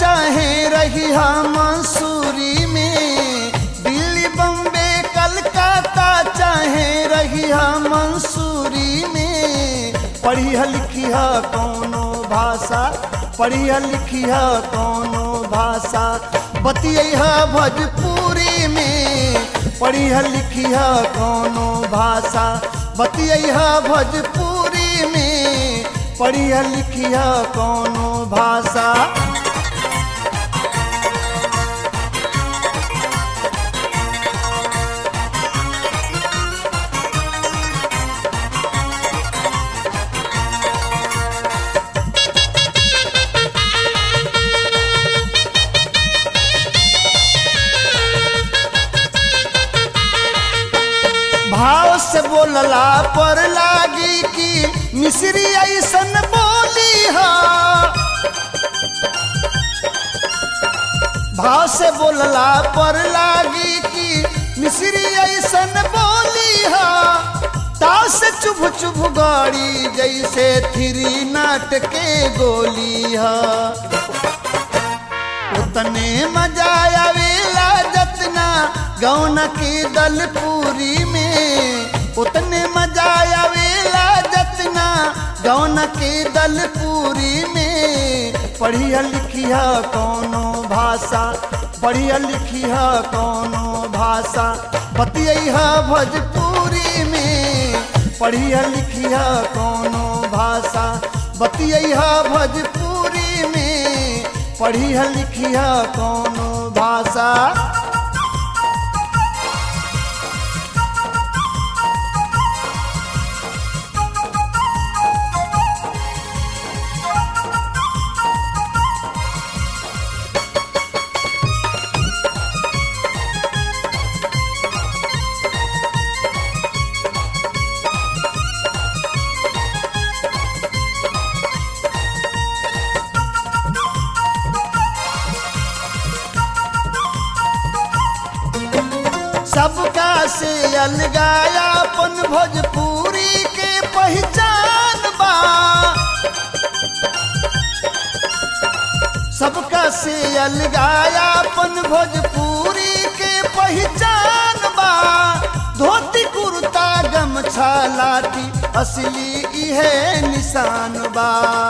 चाहे रही मंसूरी में दिल्ली बम्बे कलकत्ता चाहे रही मंसूरी में पढ़िया लिखिया कौनो भाषा पढ़िया लिखिया कौनो भाषा बतिया भोजपुरी में पढ़िया लिखिया कौनो भाषा बतिया भोजपुरी में पढ़िया लिखिया कौनो भाषा भाव से बोलला पर लागी कि मिश्री ऐसन बोली हा भाव से बोलला पर लागी कि मिश्री ऐसन बोली हा ताव से चुभ चुभ गाड़ी जैसे थ्री नाट के गोली हा उतने मजा आवेला जतना गौन की दलपूरी में उतने मजा आवेला जतना गौन की दलपूरी में पढ़िया लिखिया कौनो भाषा पढ़िया लिखिया कौनो भाषा बतिया भोजपुरी में पढ़िया लिखिया कौनो भाषा बतिया भोजपुरी में पढ़िया लिखिया कौनो भाषा सबका से अलगाया अपन भोजपुरी के पहचान बा सबका से अलगाया अपन भोजपुरी के पहचान बा धोती कुर्ता गमछा लाठी असली इहे निशान बा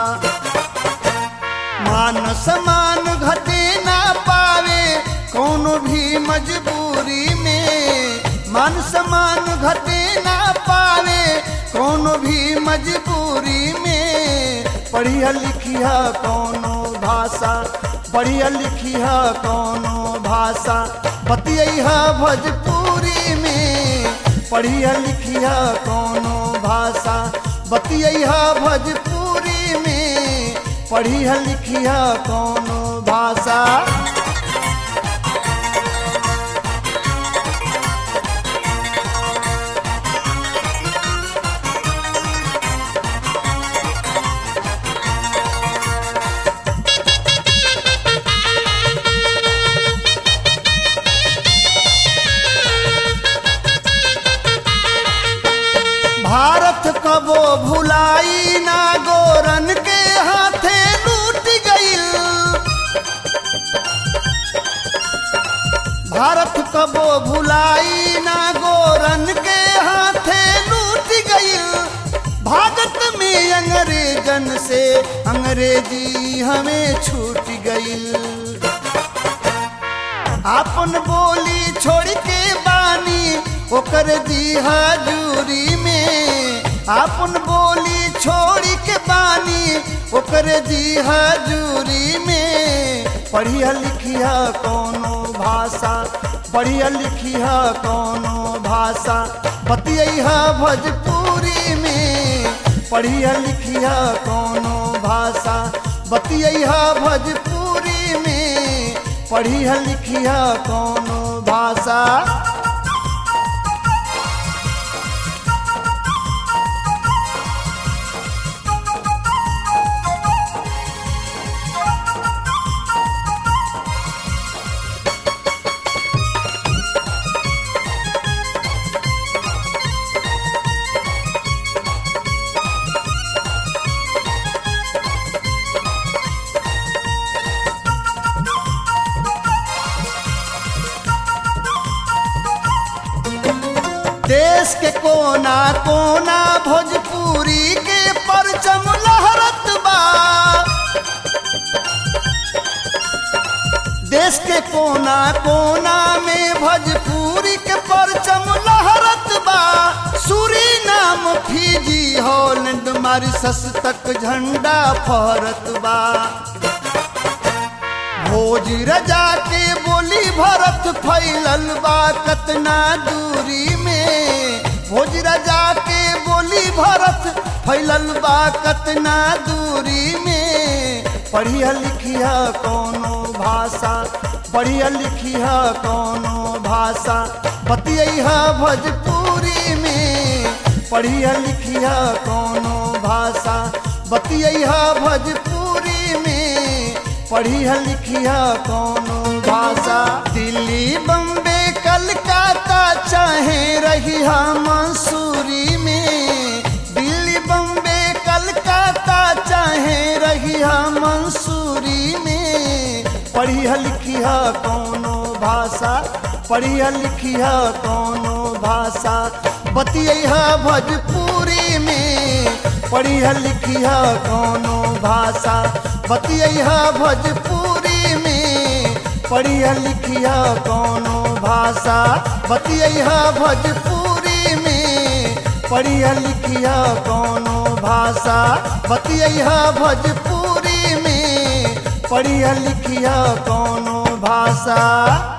मान समान घटे ना पावे कोनो भी मजबूरी में मान समान घटे ना पावे कोनो भी मजबूरी में पढ़िया लिखिया कोनो भाषा पढ़िया लिखिया कोनो भाषा बतिया भोजपुरी में पढ़िया लिखिया कोनो भाषा बतिया भोजपुरी में पढ़िया लिखिया कोनो भाषा भारत कबो भुलाई ना गोरन के हाथे लूट गईल भारत कबो भुलाई ना गोरन के हाथे लूट गईल भारत में अंग्रेजन से अंग्रेजी हमें छूट गईल आपन बोली छोड़ के बानी ओकर दी हजूरी में आपन बोली छोड़ के बानी ओकर दी हजूरी में पढ़िया लिखिया कोनो भाषा पढ़िया लिखिया कोनो भाषा बतिया भोजपुरी में पढ़िया लिखिया कोनो भाषा बतिया भोजपुरी में पढ़िया लिखिया कोनो भाषा के कोना कोना भोजपुरी के परचम लहरत बा देश के कोना कोना में भोजपुरी के परचम लहरत बा सूरी नाम फीजी हॉलैंड मारिसस तक झंडा फहरत बा भोज रजा के बोली भरत फैलल बा कतना दूरी में भोज रजा के बोली भरत फैलल बा कतना दूरी में पढ़िया लिखिया कौनो भाषा पढ़िया लिखिया कौनो भाषा बतिया भोजपुरी में पढ़िया लिखिया कौनो भाषा बतिया भोजपुरी में पढ़िया लिखिया कौनो भाषा दिल्ली बम्बे कलकत्ता चाहे रही मंसूरी में दिल्ली बम्बे कलकत्ता चाहे रही मंसूरी में पढ़िया लिखिया कौनो भाषा पढ़िया लिखिया कौनो भाषा बतिया भोजपुरी में पढ़िया लिखिया कौनो भाषा बतिया भोजपुरी में पढ़िया लिखिया कौनो भाषा बतिया भोजपुरी में पढ़िया लिखिया कौनो भाषा बतिया भोजपुरी में पढ़िया लिखिया कौनो भाषा